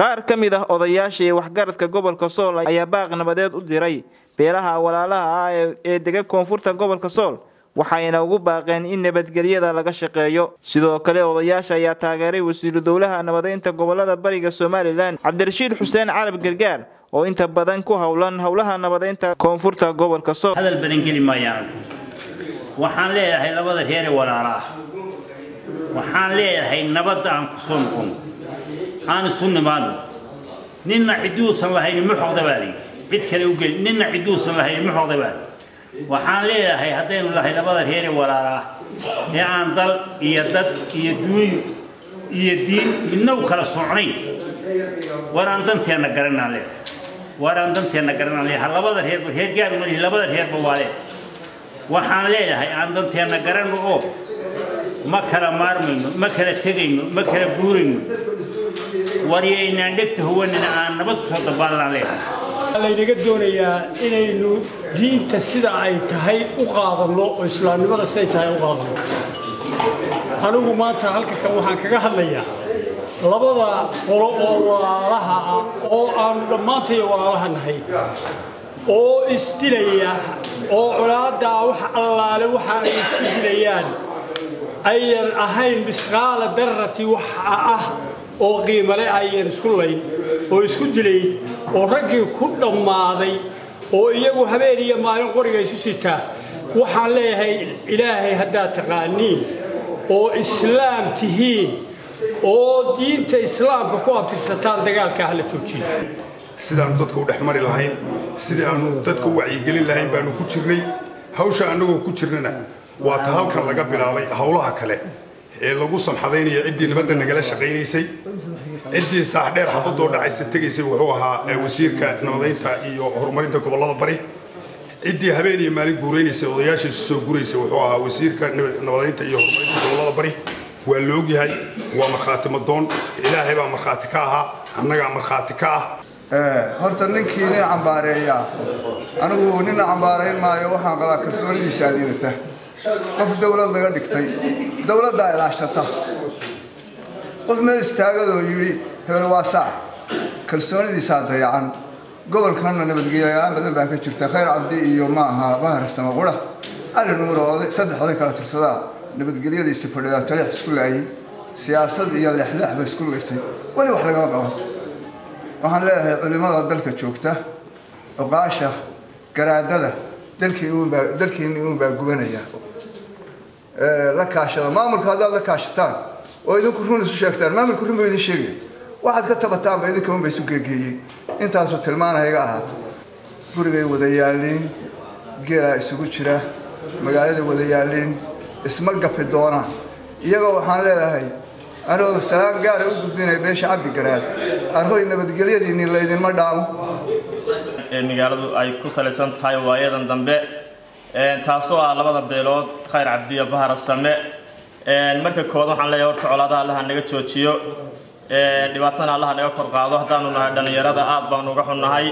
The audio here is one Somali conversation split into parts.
qaar ka mid ah odayaasha iyo waxgaradka gobolka sool ayaa baaq nabadeed u diray beelaha walaalaha ah ee dega koonfurta gobolka sool waxayna ugu baaqeen in nabadgelyada laga shaqeeyo sidoo kale odayaasha ayaa taageeray wasiiru dowlaha nabadeynta gobolada bariga somalilan cabdirashiid xuseen carab gargaar oo inta badan ku howlan howlaha nabadeynta koonfurta gobolka sool hadal badan geli maayaan waxaan leeyahay labada reer ee walaala ah waxaan leeyahay nabadda aan ku soo noqon aan isu nimaadno ninna ciduusan lahayn muxoqda baa layidhi cid kale u geli ninna ciduusan lahayn muxoqda baa waxaan leeyahay haddaynu lahay labada reer ee walaala ah ee aan dal iyo dad iyo duunyo iyo diin midna u kala socnayn war aan danteenna garanaan leeyahay war aan danteenna garanaan leeyahay labada reerba reer gaar ma lihi labada reerba waa leeyahay waxaan leeyahay aan danteenna garanno oo ma kala maarmayno ma kala tegayno ma kala guurayno waryaynaan dhegta huwanina aan nabad ku soo dabaalanaan leeyahay laynaga doonayaa inaynu diinta sida ay tahay u qaadanno oo islaamnimada siday tahay u qaadanno anigu maanta halka kan waxaan kaga hadlayaa labada qolo oo walaalaha ah oo aanu dhammaantay walaalaha nahay oo isdilaya oo colaaddaa wax allaale waxa ay isku dilayaan ayan ahayn misqaala darrati waxa ah oo qiimale ayan isku layn oo isku dilay oo raggii ku dhammaaday oo iyagu habeen iyo maalin qoriga isu sitaa waxaan leeyahay ilaahay haddaad taqaaniin oo islaam tihiin oo diinta islaamka ku abtirsataan dagaalka hala joojiyo sidaanu dadka u dhex mari lahayn sidii aanu dadka u wacyigelin lahayn baanu ku jirnay hawsha annagoo ku jirnana waa ta halkan laga bilaabay howlaha kale ee lagu samxadaynaya ciddii nabadda nagala shaqaynaysay ciddii saaxdheer xabadoo dhacaysa tegaysay wuxuu ahaa wasiirka nabadeynta iyo horumarinta gobollada bari ciddii habeen iyo maalin guuraynaysay odayaashiisu soo guraysay wuxuu ahaa wasiirka nabadeynta iyo horumarinta gobollada bari waa la ogyahay waa markhaati madoon ilaahay baa markhaati ka ahaa annagaa markhaati ka ah horta ninkii nin cambaareeya anigu nina cambaarayn maayo waxaan qabaa kalsoonidiisaa liidata qof dawlad laga dhigtay dawladdaa ilaashata qof meel istaagadoo yidhi hebel waa saac kalsoonidiisaa dayacan gobolkanna nabadgelyalaan badan baa ka jirta khayr cabdi iyo ma aha bahar samaqura cali nuuro saddex oday kala tirsadaa nabadgelyadiisa fadhidaa taleex isku laayay siyaasad iyo lexleex ba isku lugaysay weli wax lagama qaban waxaan leeyahay culimmada dalka joogta oqaasha garaadada dalkiinni uunbaa gubanaya la kaashada maamulka haddaad la kaashataan oo idinku run isu sheegtaan maamulku run buu idin sheegaya waxaad ka tabataanba idinka unba isu geegeeyey intaasuu tilmaanaya iga ahaato gurigay wada yaalliin geelaa isugu jira magaalada wada yaalliin isma gafi doonaan iyagoo waxaan leedahay anigoo salaan gaara u gudbinaya beesha cabdi garaad arhoy nabadgelyadiinni laydinma dhaamo magaaladu ay ku salaysan tahay waayadan dambe taasoo ah labada beelood khayr cabdiyo bahar same marka kood waxaan leeyahay horta colaadaha allaha naga joojiyo dhibaatadana allaha naga kor qaado haddaanu nahay dhallinyarada aad baanu uga xunnahay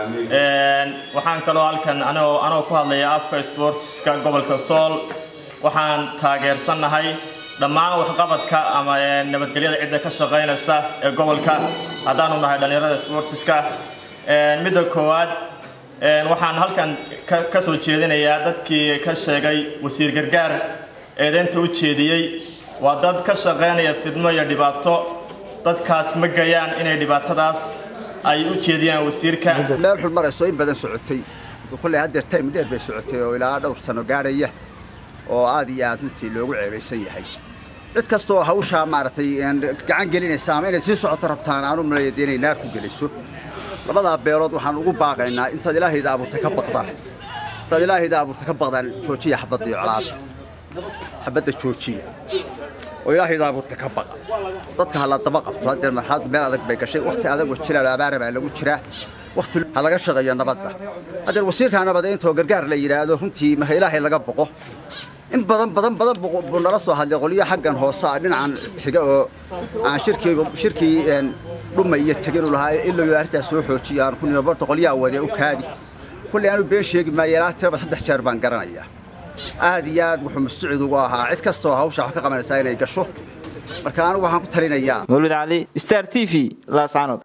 waxaan kaloo halkan anoo anoo ku hadlaya afka sportska gobolka sool waxaan taageersannahay dhammaan waxqabadka ama nabadgelyada cidda ka shaqaynaysa ee gobolka haddaanu nahay dhallinyarada sportiska midda koowaad waxaan halkan ka soo jeedinayaa dadkii ka sheegay wasiir gargaar eedeynta u jeediyey waa dad ka shaqaynaya fidmo iyo dhibaato dadkaas ma gayaan inay dhibaatadaas ay u jeediyaan wasiirka meel xun marayso in badan socotay kulley haddeer time dheer bay socotay oo ilaa dhowr sano gaadhaya oo aad iyo aad runtii loogu ceebaysan yahay cid kastaoo hawshaa maaragtay gacan gelinaysa ama inay sii socoto rabtaan aanu malaya dee inay naar ku geliso labadaa beelood waxaan ugu baaqaynaa intaad ilaahayda abuurtay ka baqdaan intaad ilaahayda abuurtay ka baqdaan joojiya xabadda iyo colaada xabadda joojiya oo ilaahayda abuurtay ka baqa dadka ha la daba qabto haddeer marxalad meel adag bay gashay wakhti adag oo jilaal abaara baa lagu jiraa wakhti ha laga shaqeeyo nabadda haddeer wasiirka nabadeynta oo gargaar la yidhaahdo runtii marka ilaahay laga boqo in badan badan badan buu nala soo hadlay qolyo xaggan hoose ah dhinacan xiga oo aan shirkii shirkii dhuma iyo teginu lahaa ilaa arrintaas soo xoojiyo aan ku nimo barta qolyaha wadee u kaadi kulley aanu been sheegi maayo ilaa tiraba saddex jeer baan garanayaa aad iyo aad wuxuu mustucid ugu ahaa cid kasta oo hawsha wax ka qabanaysaa inay gasho marka anigu waxaan ku talinayaa mawlid cali star t v laascanood